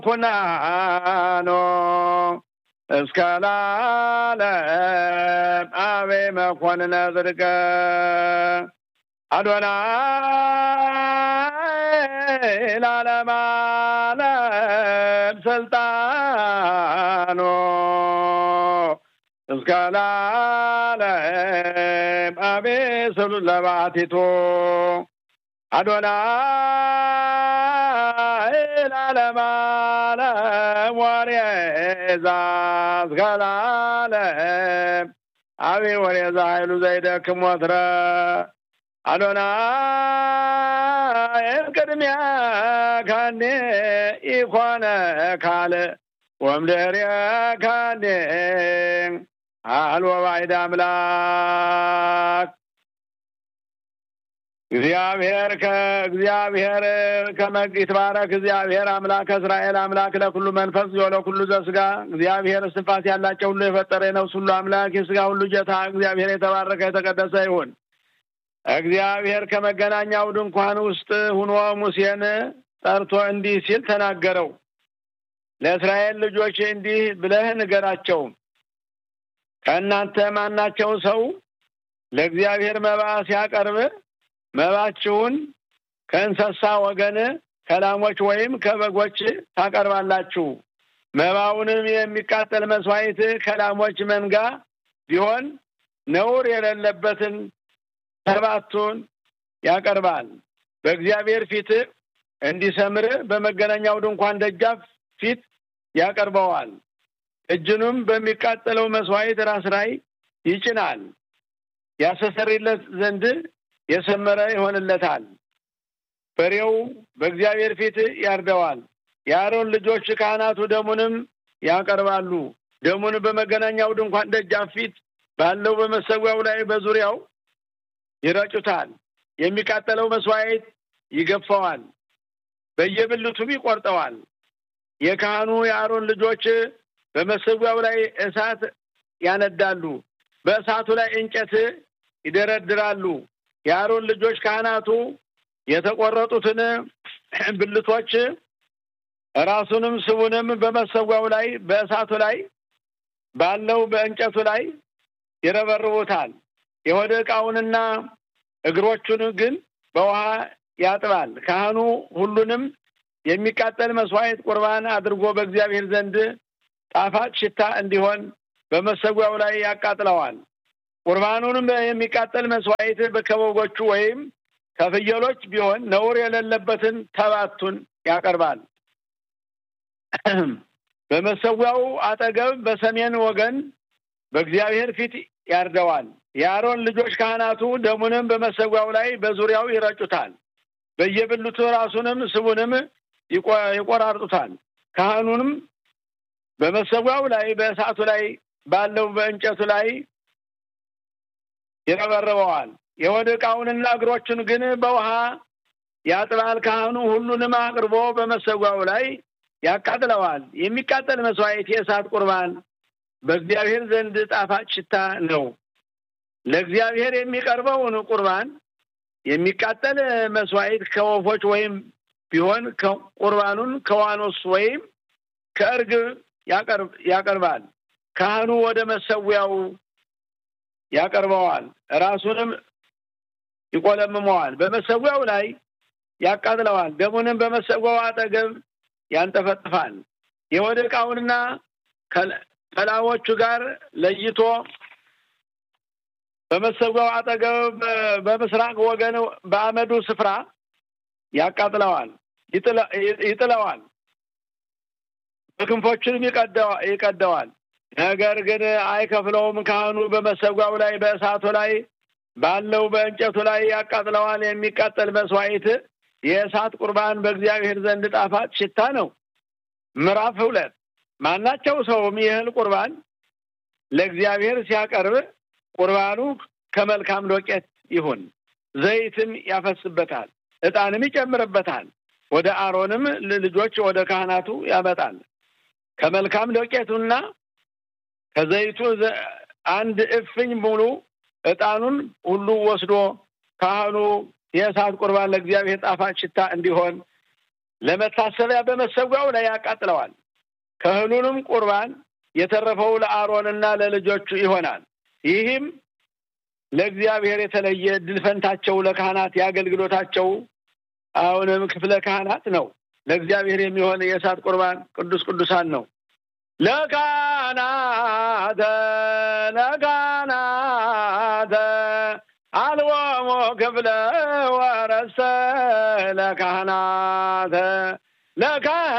ኩናኖ እስከ ላለም አቤ መኮንነ ጽድቀ አዶናይ ላለም አለም ስልጣኖ እስከ ላለም አቤ ስሉ ለባቲቶ አዶናይ ላለም አለም ወሬዛ እስከ ላለም አቤ ወሬዛ ኃይሉ ዘይደክም ወትረ አዶናይ ቅድሚያ ካኔ ኢኮነ ካለ ወምድህርየ ካኔ አልወ ባዕድ አምላክ እግዚአብሔር ከእግዚአብሔር ከመግ ይትባረክ እግዚአብሔር አምላክ እስራኤል አምላክ ለኩሉ መንፈስ ለኩሉ ዘስጋ እግዚአብሔር እስትንፋስ ያላቸው ሁሉ የፈጠረ የነፍስ ሁሉ አምላክ የስጋ ሁሉ ጌታ እግዚአብሔር የተባረከ የተቀደሰ ይሁን። እግዚአብሔር ከመገናኛው ድንኳን ውስጥ ሁኖ ሙሴን ጠርቶ እንዲህ ሲል ተናገረው። ለእስራኤል ልጆች እንዲህ ብለህ ንገራቸው፣ ከእናንተ ማናቸው ሰው ለእግዚአብሔር መባ ሲያቀርብ መባችሁን ከእንስሳ ወገን ከላሞች ወይም ከበጎች ታቀርባላችሁ። መባውንም የሚቃጠል መስዋዕት ከላሞች መንጋ ቢሆን ነውር የሌለበትን ሰባቱን ያቀርባል። በእግዚአብሔር ፊት እንዲሰምር በመገናኛው ድንኳን ደጃፍ ፊት ያቀርበዋል። እጅኑም በሚቃጠለው መስዋዕት ራስ ላይ ይጭናል። ያስተሰርይለት ዘንድ የሰመረ ይሆንለታል። በሬው በእግዚአብሔር ፊት ያርደዋል። የአሮን ልጆች ካህናቱ ደሙንም ያቀርባሉ። ደሙን በመገናኛው ድንኳን ደጃፍ ፊት ባለው በመሰዊያው ላይ በዙሪያው ይረጩታል። የሚቃጠለው መስዋዕት ይገፋዋል፣ በየብልቱም ይቆርጠዋል። የካህኑ የአሮን ልጆች በመሰዊያው ላይ እሳት ያነዳሉ፣ በእሳቱ ላይ እንጨት ይደረድራሉ። የአሮን ልጆች ካህናቱ የተቆረጡትን ብልቶች ራሱንም ስቡንም በመሰዊያው ላይ በእሳቱ ላይ ባለው በእንጨቱ ላይ ይረበርቡታል። የሆደ ዕቃውንና እግሮቹን ግን በውሃ ያጥባል። ካህኑ ሁሉንም የሚቃጠል መስዋዕት ቁርባን አድርጎ በእግዚአብሔር ዘንድ ጣፋጭ ሽታ እንዲሆን በመሰዊያው ላይ ያቃጥለዋል። ቁርባኑንም የሚቃጠል መስዋዕት ከበጎቹ ወይም ከፍየሎች ቢሆን ነውር የሌለበትን ተባቱን ያቀርባል። በመሰዊያው አጠገብ በሰሜን ወገን በእግዚአብሔር ፊት ያርደዋል። የአሮን ልጆች ካህናቱ ደሙንም በመሰዊያው ላይ በዙሪያው ይረጩታል። በየብልቱ ራሱንም ስቡንም ይቆራርጡታል። ካህኑንም በመሰዊያው ላይ በእሳቱ ላይ ባለው በእንጨቱ ላይ ይረበርበዋል። የሆድ ዕቃውንና እግሮቹን ግን በውሃ ያጥባል። ካህኑ ሁሉንም አቅርቦ በመሰዊያው ላይ ያቃጥለዋል። የሚቃጠል መስዋዕት የእሳት ቁርባን በእግዚአብሔር ዘንድ ጣፋጭ ሽታ ነው። ለእግዚአብሔር የሚቀርበውን ቁርባን የሚቃጠል መስዋዕት ከወፎች ወይም ቢሆን ቁርባኑን ከዋኖስ ወይም ከእርግብ ያቀርባል። ካህኑ ወደ መሰዊያው ያቀርበዋል፣ ራሱንም ይቆለምመዋል፣ በመሰዊያው ላይ ያቃጥለዋል። ደሙንም በመሰዊያው አጠገብ ያንጠፈጥፋል። የወደ ዕቃውንና ከላሞቹ ጋር ለይቶ በመሰዊያው አጠገብ በምስራቅ ወገን በአመዱ ስፍራ ያቃጥለዋል፣ ይጥለዋል፣ በክንፎቹንም ይቀደዋል። ነገር ግን አይከፍለውም። ካህኑ በመሰዊያው ላይ በእሳቱ ላይ ባለው በእንጨቱ ላይ ያቃጥለዋል። የሚቃጠል መስዋዕት የእሳት ቁርባን በእግዚአብሔር ዘንድ ጣፋጭ ሽታ ነው። ምዕራፍ ሁለት ማናቸው ሰውም ይህል ቁርባን ለእግዚአብሔር ሲያቀርብ ቁርባኑ ከመልካም ዶቄት ይሁን፣ ዘይትም ያፈስበታል፣ ዕጣንም ይጨምርበታል። ወደ አሮንም ልጆች ወደ ካህናቱ ያመጣል። ከመልካም ዶቄቱና ከዘይቱ አንድ እፍኝ ሙሉ ዕጣኑን ሁሉ ወስዶ ካህኑ የእሳት ቁርባን ለእግዚአብሔር ጣፋጭ ሽታ እንዲሆን ለመታሰቢያ በመሰዊያው ላይ ያቃጥለዋል። ከእህሉንም ቁርባን የተረፈው ለአሮንና ለልጆቹ ይሆናል። ይህም ለእግዚአብሔር የተለየ ድል ፈንታቸው ለካህናት የአገልግሎታቸው አሁንም ክፍለ ካህናት ነው። ለእግዚአብሔር የሚሆን የእሳት ቁርባን ቅዱስ ቅዱሳን ነው። ለካህናተ ለካህናተ አልቦሙ ክፍለ ወረሰ ለካህናተ ለካህናተ